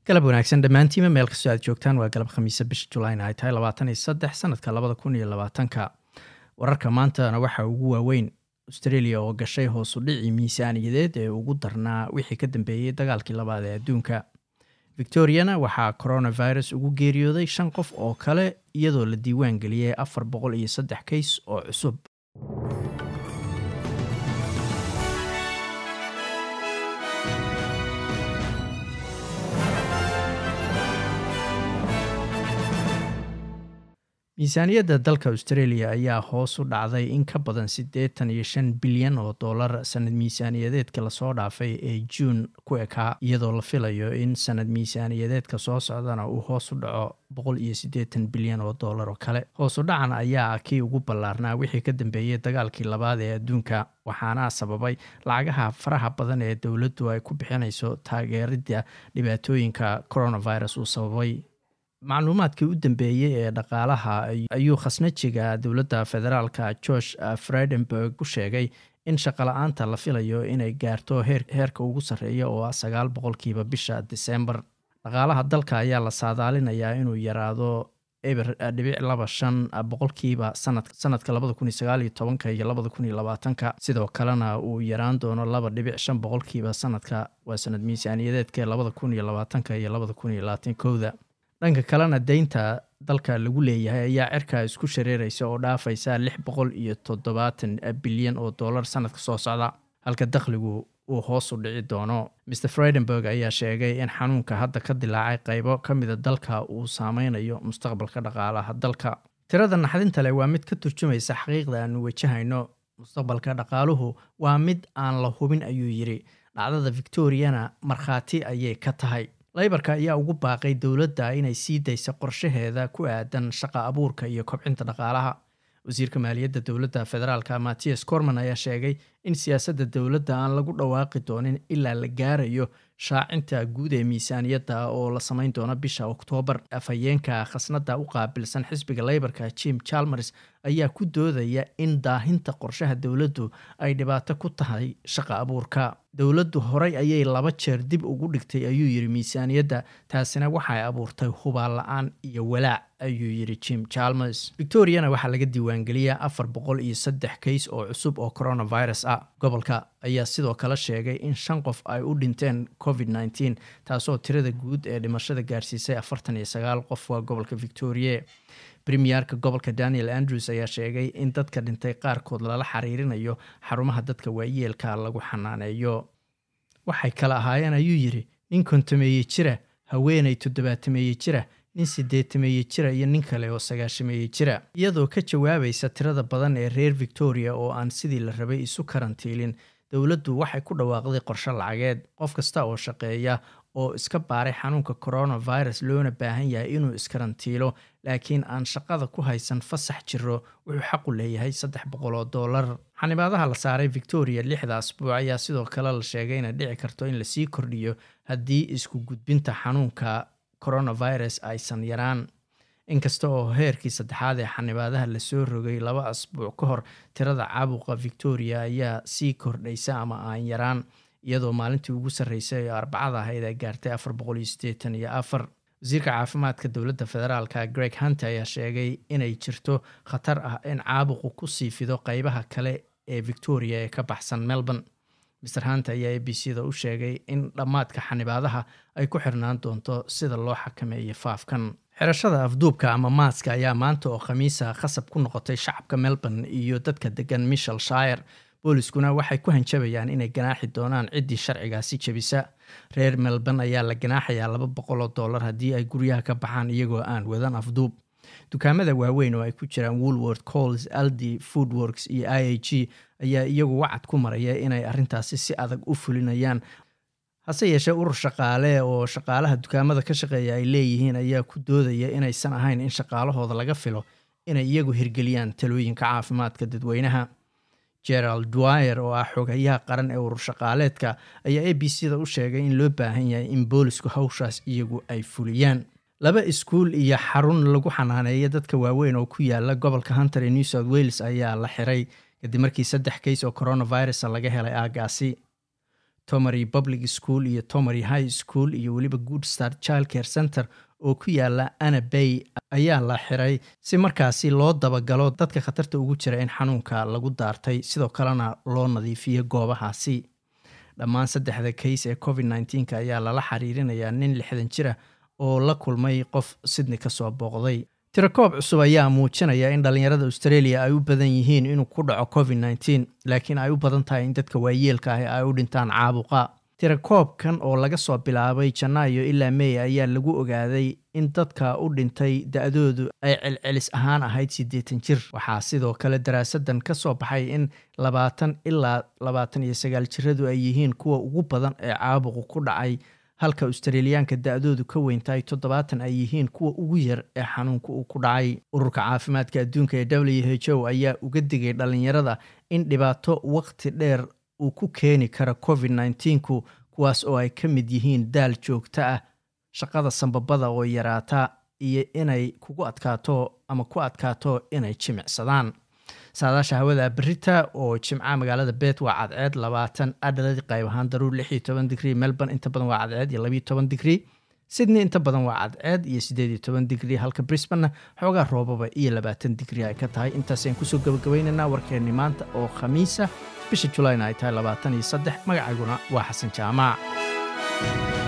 galab wanaagsan dhammaantiima meel kastoo aad joogtaan waa galab khamiise bisha julayn ay tahay labaatan iyo saddex sanadka labada kun iyo labaatanka wararka maantana waxaa ugu waaweyn australia oo gashay hoosu dhicii miisaaniyadeed ee ugu darnaa wixii ka dambeeyey dagaalkii labaad ee adduunka victoriana waxaa coronavirus ugu geeriyooday shan qof oo kale iyadoo la diiwaan geliyey afar boqol iyo saddex kays oo cusub miisaaniyadda dalka australia ayaa hoos u dhacday in ka badan siddeetan iyo shan bilyan oo dollar sanad miisaaniyadeedka lasoo dhaafay ee juun ku ekaa iyadoo la filayo in sanad miisaaniyadeedka soo socdana uu hoos u dhaco boqol iyo siddeetan bilyan oo dollar oo kale hoos u dhacan ayaa kii ugu ballaarnaa wixii ka dambeeyey dagaalkii labaad ee adduunka waxaana sababay lacagaha faraha badan ee dowladdu ay ku bixinayso taageeridda dhibaatooyinka coronavirus uu sababay macluumaadkii u dambeeyey ee dhaqaalaha ayuu khasnajiga dowladda federaalka george fredenberg ku sheegay in shaqala-aanta la filayo inay gaarto heerka ugu sarreeya oo ah sagaal boqolkiiba bisha disembar dhaqaalaha dalka ayaa la saadaalinayaa inuu yaraado eber dhibic laba shan boqolkiiba sanadka labada kun iyo sagaal iyo tobanka iyo labada kun iyo labaatanka sidoo kalena uu yaraan doono laba dhibic shan boqolkiiba sanadka waa sanad miisaaniyadeedka labada kun iyo labaatanka iyo labada kun iyo labaatan kowda dhanka kalena deynta dalka lagu leeyahay ayaa cirkaa isku shareeraysa oo dhaafaysa lix boqol iyo toddobaatan bilyan oo dollar sanadka soo socda halka dakhligu uu hoos u dhici doono mr fredenberg ayaa sheegay in xanuunka hadda ka dilaacay qaybo ka mida dalka uu saameynayo mustaqbalka dhaqaalaha dalka tirada naxdinta leh waa mid ka turjumaysa xaqiiqda aanu wajahayno mustaqbalka dhaqaaluhu waa mid aan la hubin ayuu yidhi dhacdada victoriana markhaati ayay ka tahay laybarka ayaa ugu baaqay dowladda inay sii daysa qorshaheeda ku aadan shaqa abuurka iyo kobcinta dhaqaalaha wasiirka maaliyadda dowladda federaalka mattias corman ayaa sheegay in siyaasadda dowladda aan lagu dhawaaqi doonin ilaa la gaarayo shaacinta guud ee miisaaniyadda oo la samayn doono bisha oktoobar afhayeenka khasnadda u qaabilsan xisbiga leybarka jim chalmers ayaa ku doodaya in daahinta qorshaha dowladdu ay dhibaato ku tahay shaqa abuurka dowladdu horey ayay laba jeer dib ugu dhigtay ayuu yidhi miisaaniyadda taasina waxay abuurtay hubaal la-aan iyo walaac ayuu yidhi jim chalmers victoriana waxaa laga diiwaangeliyaa afar boqol iyo saddex kays oo cusub oo coronavirus ah gobolka ayaa sidoo kale sheegay in shan qof ay u dhinteen covid nneteen taasoo tirada guud ee dhimashada gaarsiisay afartan iyo sagaal qof waa gobolka victoria premierka gobolka daniel andrews ayaa sheegay in dadka dhintay qaarkood lala xiriirinayo xarumaha dadka waayeelka lagu xanaaneeyo waxay kale ahaayeen ayuu yidhi nin kontameeye jira haweenay toddobaatameeye jira nin sideetameeye jira iyo nin kale oo sagaashameeye jira iyadoo ka jawaabaysa tirada badan ee reer victoria oo aan sidii la rabay isu karantiilin dowladdu waxay ku dhawaaqday qorshe lacageed qof kasta oo shaqeeya oo iska baaray xanuunka coronavirus loona baahan yahay inuu iskarantiilo laakiin aan shaqada ku haysan fasax jiro wuxuu xaqu leeyahay saddex boqol oo dollar xanibaadaha la saaray victoria lixda asbuuc ayaa sidoo kale la sheegay inay dhici karto in lasii kordhiyo haddii isku gudbinta xanuunka coronavirus aysan yaraan inkasta oo heerkii saddexaad ee xanibaadaha lasoo rogay laba asbuuc ka hor tirada caabuqa victoria ayaa sii kordhaysa ama aan yaraan iyadoo maalintii ugu sarreysay ee arbacada ahayd ay gaartay afar boqol iyo siddeetan iyo afar wasiirka caafimaadka dowladda federaalka greg hunter ayaa sheegay inay jirto khatar ah in caabuqu ku sii fido qeybaha kale ee victoria ee ka baxsan melbourne mr hunter ayaa a b c da u sheegay in dhammaadka xanibaadaha ay ku xirnaan doonto sida loo xakameeyo faafkan xirashada afduubka ama maaska ayaa maanta oo khamiisa khasab ku noqotay shacabka melbourne iyo dadka degan michel shire booliskuna waxay ku hanjabayaan inay ganaaxi doonaan ciddii sharcigaasi jebisa reer melbourne ayaa la ganaaxayaa laba boqol oo dollar haddii ay guryaha ka baxaan iyagoo aan wadan afduub dukaamada waaweyn oo ay ku jiraan woolworth cols aldi foodworks iyo i a g ayaa iyagu wacad ku maraya inay arrintaasi si adag u fulinayaan hase yeeshee urur shaqaale oo shaqaalaha dukaamada ka shaqeeya ay leeyihiin ayaa ku doodaya inaysan ahayn in shaqaalahooda laga filo inay iyagu hirgeliyaan talooyinka caafimaadka dadweynaha gerald dwyer oo ah xogayaha qaran ee urur shaqaaleedka ayaa a b c da u sheegay in loo baahan yahay in boolisku hawshaas iyagu ay fuliyaan laba iskuul iyo xarun lagu xanaaneeya dadka waaweyn oo ku yaala gobolka hunter ee new south wales ayaa la xiray kadib markii saddex kays oo coronavirus laga helay aagaasi tomery public school iyo tomery high school iyo weliba good start child care center oo ku yaala anabay ayaa la xiray si markaasi loo dabagalo dadka khatarta ugu jira in xanuunka lagu daartay sidoo kalena loo nadiifiyo goobahaasi dhammaan saddexda kays ee covid nneteen-ka ayaa lala xiriirinayaa nin lixdan jira oo la kulmay qof sydney kasoo booqday tirakoob cusub ayaa muujinaya in dhallinyarada australia ay u badan yihiin inuu ku dhaco covid nneteen laakiin ay u badan tahay in dadka waayeelka ah ay u dhintaan caabuqa tirakoobkan oo laga soo bilaabay janaayo ilaa mey ayaa lagu ogaaday in dadka u dhintay da-doodu ay celcelis ahaan ahayd siddeetan jir waxaa sidoo kale daraasadan ka soo baxay in labaatan ilaa labaatan iyo sagaal jiradu ay yihiin kuwa ugu badan ee caabuqu ku dhacay halka australiyaanka da-doodu ka weyntahay toddobaatan ay yihiin kuwa ugu yar ee xanuunka uu ku dhacay ururka caafimaadka adduunka ee w h o ayaa uga digay dhallinyarada in dhibaato waqti dheer uu ku keeni kara covid nneteen-ku kuwaas oo ay ka mid yihiin daal joogto ah shaqada sambabada oo yaraata iyo inay kugu adkaato ama ku adkaato inay jimicsadaan saadaasha hawada berita oo jimca magaalada bet waa cadceed labaatan adhaladi qayb ahaan daruur lix iyo toban digrii melbourne inta badan waa cadceed iyo labiyo toban digrii sydney inta badan waa cadceed iyo siddeed iyo toban digrii halka brisbanna xoogaa roobaba iyo labaatan digrii ay ka tahay intaasayaan kusoo gabagabaynaynaa warkeenni maanta oo khamiisa bisha julayna ay tahay labaatan iyo saddex magacayguna waa xasan jaamac